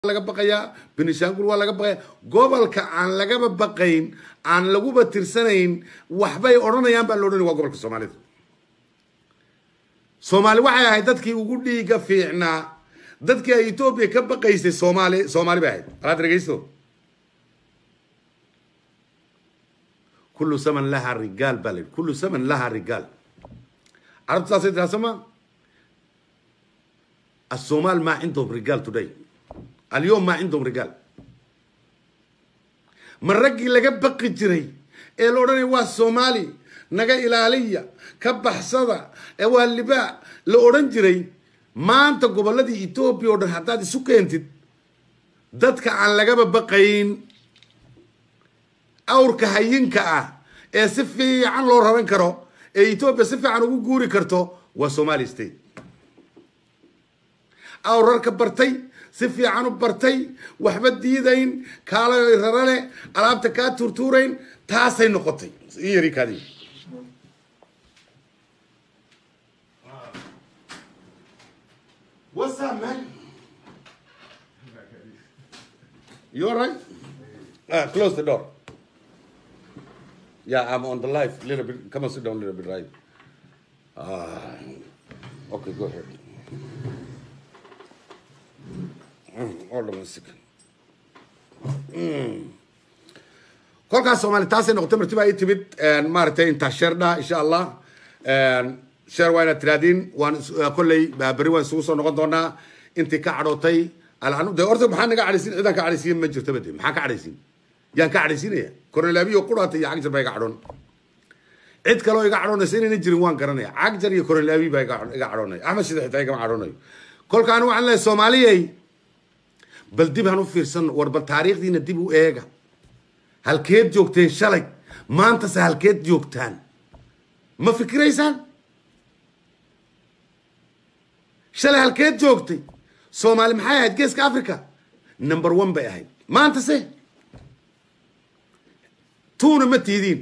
laga baqayaa benishaangul waa laga baqaya gobolka aan lagaba baqayn aan laguba tirsanayn waxbay odhanayaan baa la odhanaya waa gobolka soomaalida soomaali waxay ahayd dadkii ugu dhiiga fiicnaa dadkii ay etoobiya ka baqaysay soomaali soomaali bay ahayd alaad dhegeysto kullu saman laha rigaal baa la yidhi kullu saman laha rigaal carabtu saasay tiraa soma الصومال ما عندهم رجال today اليوم ما عندهم رجال من رجي لقى بقي جري ee la odhanaya waa soomaali naga ilaaliya ka baxsada ee waa libaa la odhan jiray maanta gobolladii etoobiya oo dhan haddaad isu keentid dadka aan lagaba baqayn awrka hayinka ah ee si fiican loo raran karo ee etoobiya si fiican ugu guuri karto waa somali state awrarka bartay si fiican u bartay waxba diidayn kaala rarale alaabta kaa tuurtuurayn taasay noqotay i yari kaadi What's up, man? You all right? Uh, close the door. Yeah, I'm on the live. Little bit. Come on, sit down a little bit, right? Uh, okay, go ahead. hold on a second. kolkaas soomaali taasay noqotay marti baa ii timid maaragtay intaa sheer dhaa insha allah sheer waa inaad tiraadiin waan kolley berri waan isugu soo noqon doonaa intii ka cadhootay de horta maxaa naga cadhaysin cidaan ka cadhaysiin ma jirto bade maxaa ka cadhaysin yaan ka cadhaysinaya koronelaabiyo quraata iyo cagjar baa iga cadhoon cid kaloo iga cadhoonaysa inayna jirin waan garanaya cagjar iyo koronelaabi baa iga cadhoonaya axmed shida xitaa igama cadhoonayo kolkaan waxaan leeyahay soomaaliyey bal dib han u fiirsan war bal taariikhdiina dib u eega halkeed joogteen shalay maantase halkeed joogtaan ma fikiraysaan shalay halkeed joogtay soomaali maxay ahayd geeska africa number one bay ahayd maantase tuuna ma tiidiin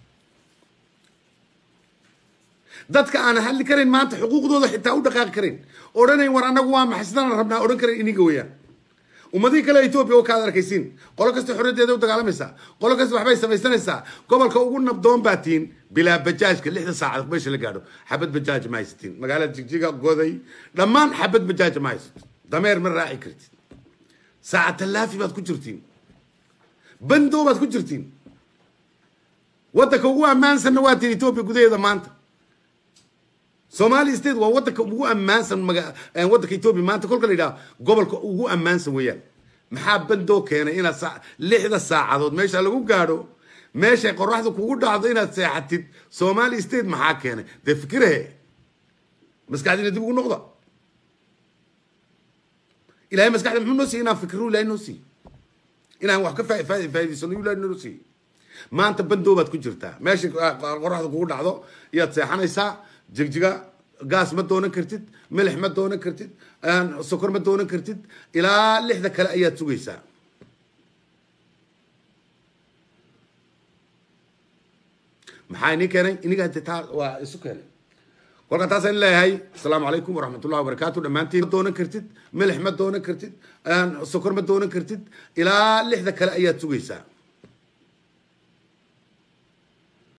dadka aan hadli karayn maanta xuquuqdooda xitaa u dhaqaaqi karayn odhanayn war annagu waa maxay sidaan rabnaa odhan karayn iniga weeyaan ummadihii kale etoobiya oo kaad arkaysiin qolo kasta xorriyaddeeda u dagaalamaysaa qolo kasta waxbay samaysanaysaa gobolka ugu nabdoon baa tiin bilaa bajaajka lixda saacad meesha la gaadho xabad bajaaj ma haysatiin magaalada jigjiga goday dhammaan xabad bajaaj ma haysato dameer ma raaci kartid saaca tallaafi baad ku jirtiin bandow baad ku jirtiin waddanka ugu ammaansanna waa tiin etoobiya gudaheeda maanta somali state waa wadanka ugu ammaansan wadanka etoobiya maanta kolka la yidhaha gobolka ugu ammaansan weeyaan maxaa bandoo keenay inaad lixda saacadood meesha lagu gaadho meeshay qoraxda kugu dhacdo inaad seexatid somali state maxaa keenay dee fikirahe maskaxdiina dib ugu noqda ilahay maskaxda muxuu noo siiyey inaan fikiro ilahay noo siiy inaan wax ka faa'idaysano ilahay noo siiy maanta bandoo baad ku jirtaa meeshay qoraxda kugu dhacdo iyaad seexanaysaa jigjiga gaas ma doonan kartid milix ma doonan kartid sokor ma doonan kartid ilaa lixda kale ayaad sugaysaa maxaa inii keenay iniga taa waa isu keenay kolka taasaan leeyahay asalaamu calaykum waraxmatullahi wabarakaatu dhammaantiin ma doonan kartid milix ma doonan kartid sokor ma doonan kartid ilaa lixda kale ayaad sugaysaa